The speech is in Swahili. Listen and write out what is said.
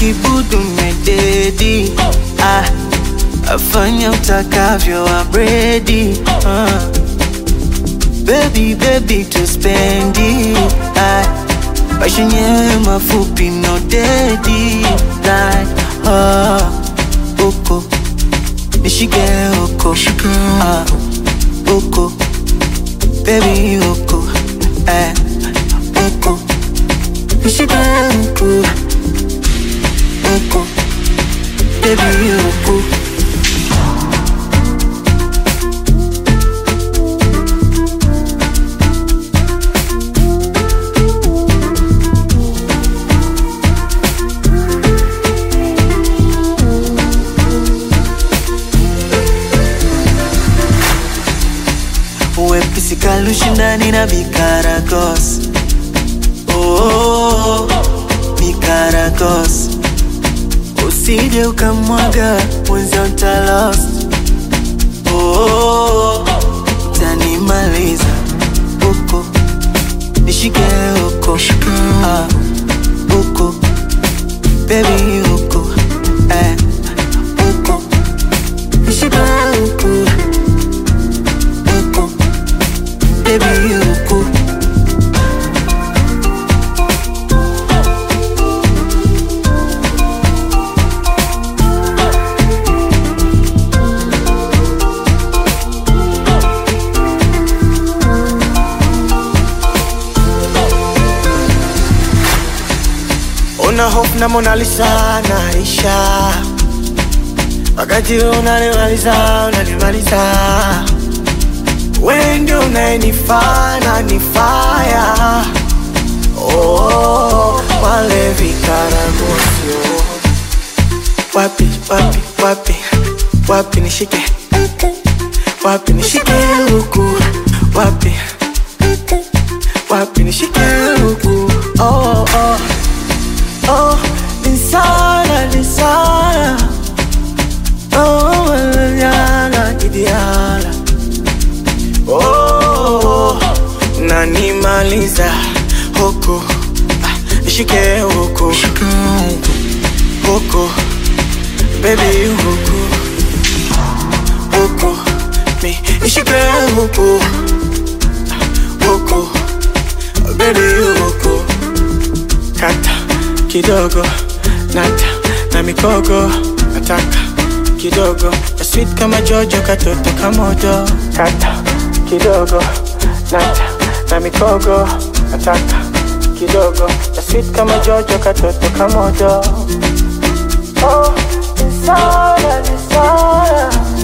kibudu mededi ah, afanya utakavyo abredi ah. Baby, baby tuspendi ah, maisha yenyewe mafupi no dedi like, ah, uko nishike uko ah, uko baby uko eh, uko nishike uko uko baby uko Uwepesi kalushindani na Vikaragos oh, Vikaragos Usije ukamwaga mwenzio ntalost oh, Tanimaliza uko nishike uko ah, uko baby uko eh, uko nishike uko uko baby uko Una hope na Mona Lisa naisha, wakati wewe unanimaliza unanimaliza, wewe ndio unayenifaa na nifaya oh, wale vikaragosio wapi wapi wapi wapi nishike wapi nishike huku wapi wapi nishike huku oh, oh. Oh, Lisana, Lisana Oh, manana, Idiana Oh, nanimaliza huku Ah, Nishike huku Huku Baby huku Huku Mi Nishike huku Ah, Huku Baby huku Kata kidogo nata na mikogo nataka kidogo na sweet kama jojo katoto kamodo kata kidogo nata na mikogo nataka kidogo na sweet kama jojo katoto kamodo oh, nisara, nisara.